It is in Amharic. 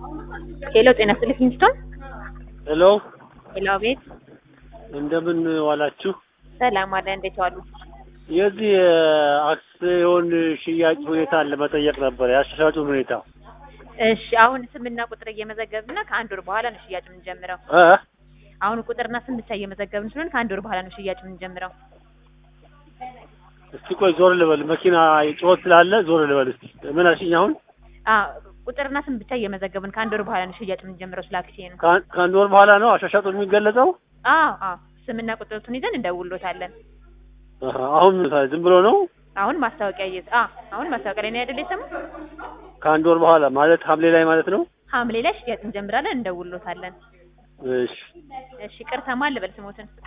ሄሎ ጤና ይስጥልኝ ኪንግስቶን። ሄሎ ሄሎ ቤት እንደምን ዋላችሁ? ሰላም አለ። እንዴት ዋሉ? የዚህ የአክሲዮን ሽያጭ ሁኔታን ለመጠየቅ ነበር፣ የአሻሻጩን ሁኔታ እሺ አሁን ስምና ቁጥር እየመዘገብና ከአንድ ወር በኋላ ነው ሽያጭ የምንጀምረው። እ አሁን ቁጥርና ስም ብቻ እየመዘገብን ስለሆነ ከአንድ ወር በኋላ ነው ሽያጭ የምንጀምረው። እስቲ ቆይ ዞር ልበል፣ መኪና ጩኸት ስላለ ዞር ልበል። እስቲ ምን አልሽኝ? አሁን አ ቁጥርና ስም ብቻ እየመዘገብን ከአንድ ወር በኋላ ነው ሽያጭ የምንጀምረው ስለ አክሲዮኑ። ከአን- ከአንድ ወር በኋላ ነው አሻሻጡ የሚገለጸው? አዎ አዎ ስምና ቁጥሩን ይዘን እንደውሎታለን። አሀ፣ አሁን ዝም ብሎ ነው? አሁን ማስታወቂያ እየ አ አሁን ማስታወቂያ ላይ ነው አይደል የሰማው? ከአንድ ወር በኋላ ማለት ሐምሌ ላይ ማለት ነው? ሐምሌ ላይ ሽያጭ እንጀምራለን፣ እንደውሎታለን። እሺ እሺ ቅርታ ማን ልበል ስሞትን?